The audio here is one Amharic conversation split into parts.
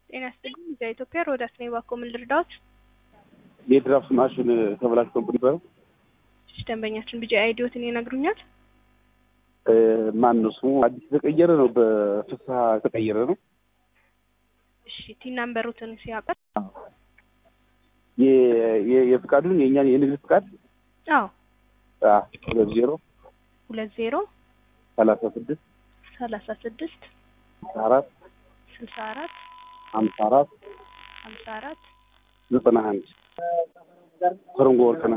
ጤና ይስጥልኝ በኢትዮጵያ ሮዳስ ነኝ። እባክዎ ምን ልርዳዎት? የድራፍት ማሽን ተበላሽቶብን ነበረ። እሺ ደንበኛችን ቢጂ አይዲዎትን ይነግሩኛል? ማን ነው ስሙ? አዲስ የተቀየረ ነው። በፍስሀ የተቀየረ ነው። እሺ ቲን ናምበሩትን ሲያውቃል? የፍቃዱን የእኛን የንግድ ፍቃድ አዎ ሁለት ዜሮ ሁለት ዜሮ ሰላሳ ስድስት ሰላሳ ስድስት አራት ስልሳ አራት ሀምሳ አራት ሀምሳ አራት ዘጠና አንድ ከረንጎ ወርቅና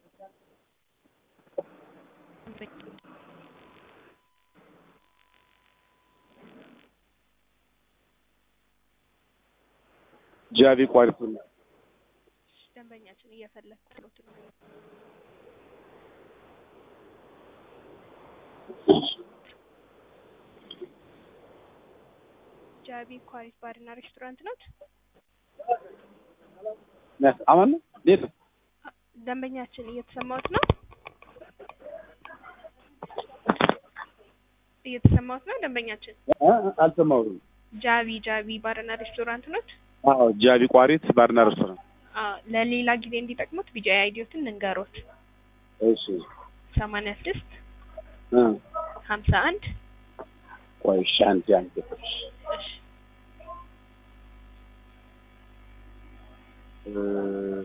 ጃቢ ቋሪት ነው። ደንበኛችን እየፈለግኩት ነው። ጃቢ ኳሪት ባርና ሬስቶራንት ናት። አማን ነው እንዴት ነው? ደንበኛችን እየተሰማሁት ነው። እየተሰማሁት ነው። ደንበኛችን አልሰማሁትም። ጃቢ ጃቢ ባርና ሬስቶራንት ናት። አዎ ጃቢ ቋሪት ባርና ሬስቶራንት። አዎ ለሌላ ጊዜ እንዲጠቅሙት ቢጂ አይዲዮትን ልንገሮት። እሺ ሰማንያ ስድስት እ ሀምሳ አንድ ቆይ እሺ አንዴ አንዴ እሺ እ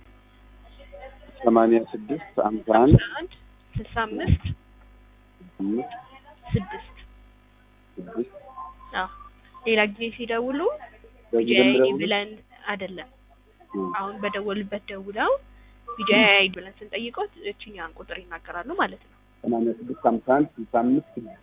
ሰማንያ ስድስት ሀምሳ አንድ ሀምሳ አንድ ስልሳ አምስት አምስት ስድስት ስድስት አዎ ሌላ ጊዜ ሲደውሉ ቢጂ በዚህ አይዲ ደምረው ብለን አይደለም እ አሁን በደወሉበት ደውለው ቢጂ አይዲ ብለን ስንጠይቀው እችኛን ቁጥር ይናገራሉ ማለት ነው። ሰማንያ ስድስት ሀምሳ አንድ ስልሳ አምስት ስድስት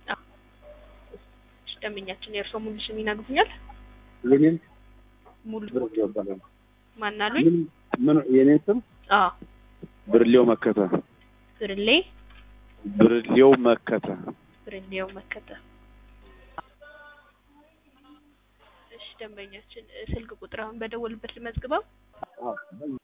እሺ፣ ደንበኛችን የእርስዎ ሙሉ ስም ይነግሩኛል? የኔን ሙሉ ብርሌው ይባላል። ማናሉኝ? ምን ምን የኔን ስም አዎ ብርሌው መከተ ብርሌ ብርሌው መከተ ብርሌው መከተ። እሺ ደንበኛችን እ፣ ስልክ ቁጥር አሁን በደወሉበት ልመዝግበው። አዎ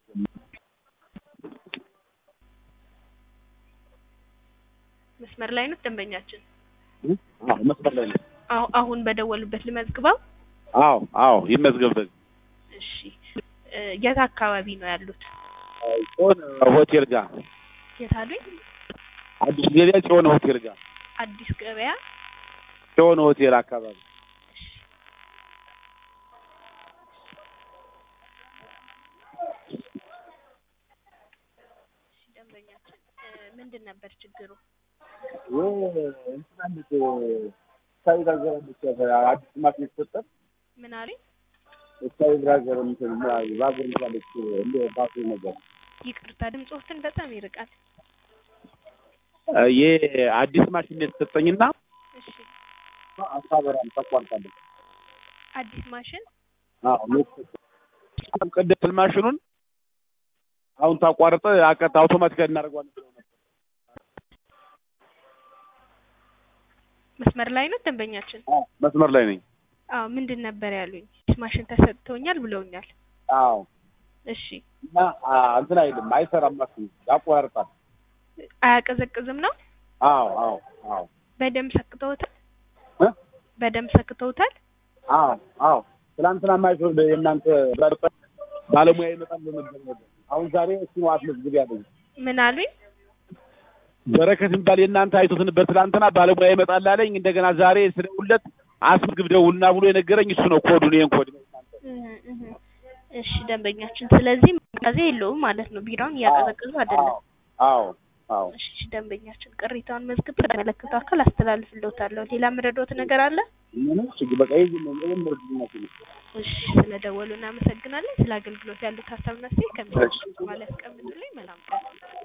መስመር ላይ ነው ደንበኛችን። እ? አዎ መስመር ላይ ነው። አሁ አሁን በደወሉበት ልመዝግበው። አዎ አዎ ይመዝገብ በዚህ እሺ እ፣ የት አካባቢ ነው ያሉት? ጽዮን ሆቴል ጋር የት አሉኝ? አዲስ ገበያ ጽዮን ሆቴል ጋር አዲስ ገበያ ጽዮን ሆቴል አካባቢ እሺ ደንበኛችን እ፣ ምንድን ነበር ችግሩ? እንትናለች ስታዊ ጋገራለች አዲስ ማሽን የተሰጠን ምን አሉኝ? ስታዊ ጋገር እንትን ባቡር ይዛለች እንደ ባሱ ነገር ይቅርታ ድምፅዎትን በጣም ይርቃል። ይህ አዲስ ማሽን የተሰጠኝና እሺ አሳበራም ተቋርጣለች። አዲስ ማሽን አዎ ቅድም ማሽኑን አሁን ታቋርጠ አቀጥ አውቶማቲካሊ እናደርገዋለን ብለው ነበር። መስመር ላይ ነው ደንበኛችን? አዎ መስመር ላይ ነኝ። አዎ ምንድን ነበር ያሉኝ? አዲስ ማሽን ተሰጥቶኛል ብለውኛል። አዎ እሺ እና አ፣ እንትን አይልም አይሰራም፣ ማሽኑ ያቋርጣል። አያቀዘቅዝም ነው? አዎ አዎ አዎ በደንብ ሰክተውታል? እ? በደንብ ሰክተውታል? አዎ አዎ ትናንትና ማይክሮ የእናንተ ባለሙያ ይመጣል በነበር ነበር። አሁን ዛሬ እሱ ነው አስመዝግብ ያለኝ ምን አሉኝ? በረከት የሚባል የእናንተ አይቶት ነበር። ትናንትና ባለሙያ ይመጣል አለኝ። እንደገና ዛሬ ስደውልለት አስመዝግብ ደውልና ብሎ የነገረኝ እሱ ነው። ኮዱን ይሄን ኮድ ነው እህ እህ። እሺ ደንበኛችን፣ ስለዚህ መጋዜ የለውም ማለት ነው። ቢራውን እያቀዘቀዙ አይደለም። አዎ አዎ እሺ ደንበኛችን፣ ቅሬታውን መዝግብ ለተመለከተው አካል አስተላልፍልዎታለሁ። ሌላ የምረዳዎት ነገር አለ? ምንም ችግር በቃ ይሄ ነው ምንም ምርድነት ነው። እሺ ስለደወሉ እናመሰግናለን። ስለ አገልግሎት ያሉት ሀሳብና አስተያየት ከሚሰጡት በኋላ ያስቀምጡልኝ። መልካም ቀን።